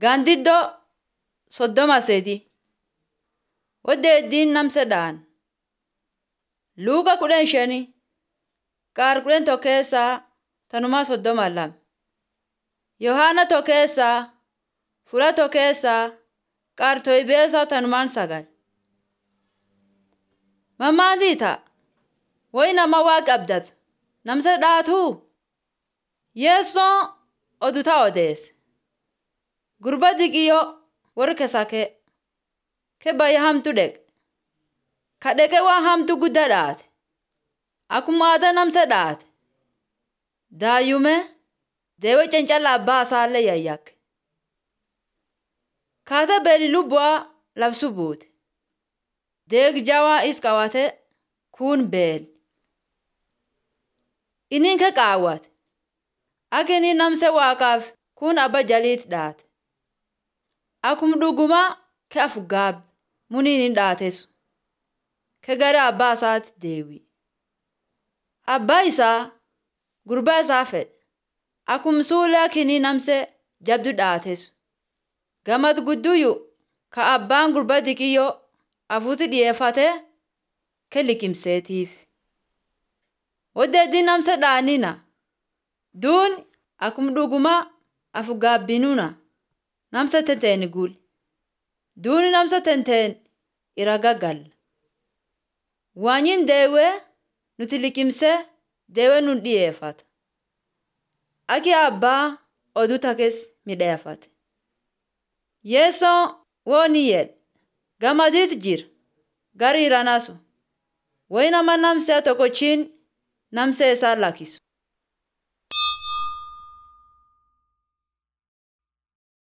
Gaandiddoo soddoma seeti. Waddeeddiin namsedhaan. Luuka kudhan shanii. Qaar kudhan tokko keessaa tanumaa soddoma lama. Yohaana tokko keessaa fula tokko keessaa qaar toybeessaa tanumaan sagal. Mammaantii ta'a. Wayi nama waa qabdatu. Namsa dhaatuu. Yeessoon odutaa odeesse. Gurba diqiyyoo warri kesakee. Ke bayya hamtu dheqe. Ka dheqe waan hamtu guddaa dhaate. Akkuma aadaa namsa dhaate. Daayyume deewe cancala abbaa isaallee yayyakke. Kaata beeli lubbu'aa labsu buute. Deeg jawaa is qabate kuun beeli. Inni ke qaawwate. Akka inni namse waaqaaf kun abba jaliit dhaate. Akkuma dhugumaa ke afgaab muniin hin dhaatesu. Ke gara abbaa isaatti deewi. Abbaa isaa gurbaa isaa fedhe. Akkuma suulee kinii namse jabdu dhaatesu. Gamad gudduyyuu ka abbaan gurba diqiyyoo afuutti dhiyeeffatee ke liqimseetiif. Waddeeddii namsa dhaanina. Duun akkuma dhugumaa afgaabbinuna namsa tenteen gul. Duuni namsa tenteen ira gaggalla. Waanyin deewee nuti liqimsee deewee nun dhiyeeffata. Aki abbaa oduu takes midheeffate. Yeessoon wooni jedhe gamadiit jira gari iranasu. Wayi nama namsee tokkochiin namsee isaa lakkisu.